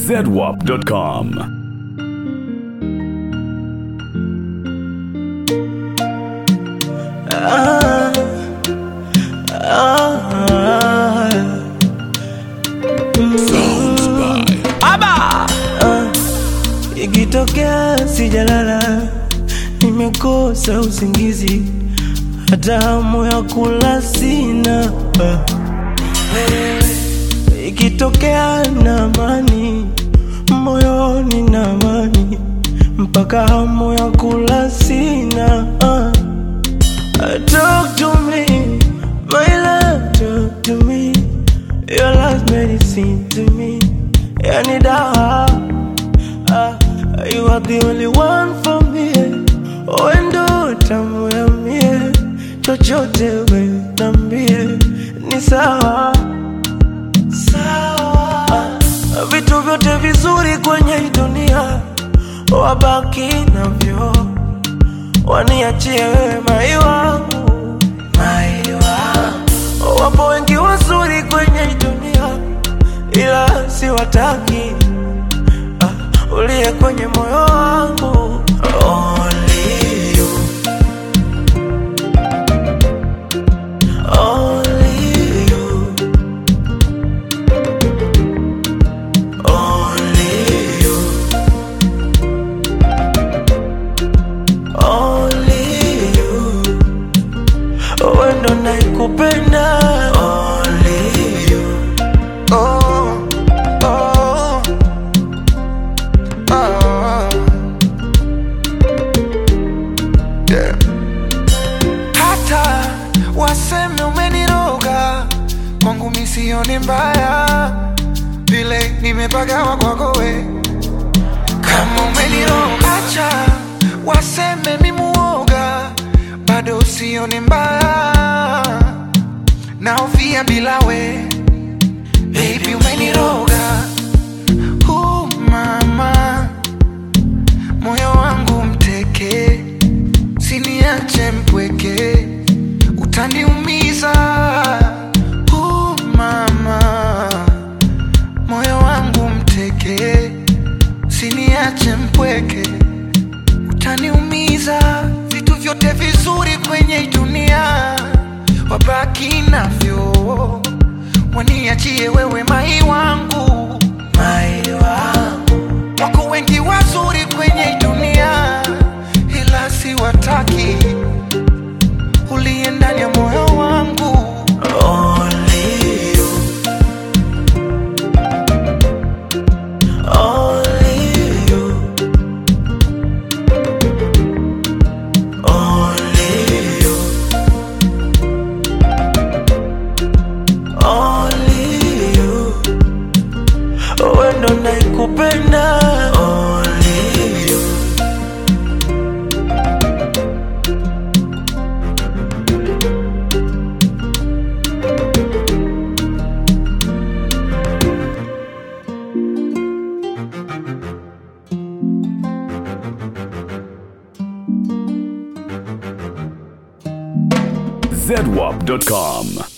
zedwap.com. Ah, ah, Aba! Ah, ikitokea sijalala, nimekosa usingizi, hata hamu ya kula sina. Ah, ikitokea na amani moyoni na amani, mpaka hamu ya kula sina. Ah. Uh, Talk to me, my love, talk to me. Your last medicine to me. Yani dawa, uh, you are the only one for me. Wendo tamu ya mie, chochote we nambie, ni sawa sawa. Uh, vitu vyote vizuri kwenye hii dunia wabaki navyo waniachie wewe mai wangu, mai wangu. Wapo wengi wazuri kwenye hii dunia, ila siwataki. Ah, uliye kwenye moyo wangu Only you. Only you. Only you. Only you. Wewe ndo naikupenda Only you. Oh, oh, oh. Yeah. Hata waseme umeniroga kwangu misioni mbaya vile nimepagawa kwako we kama umeniroga acha waseme mimuoga bado usioni mbaya naofia bila we Baby umeniroga uh, mama moyo wangu mteke siniache mpweke utaniumiza uh, mama moyo wangu mteke siniache mpweke utaniumiza vitu vyote vizuri kwenye hii dunia wabaki navyo waniachie wewe mai wangu Mai wangu wako wengi wazuri kwenye hii dunia ila siwataki uliye ndani ya moyo wangu Only you. Only you. Only you. Only you. Wewe ndo naikupenda Only you. zedwap.com.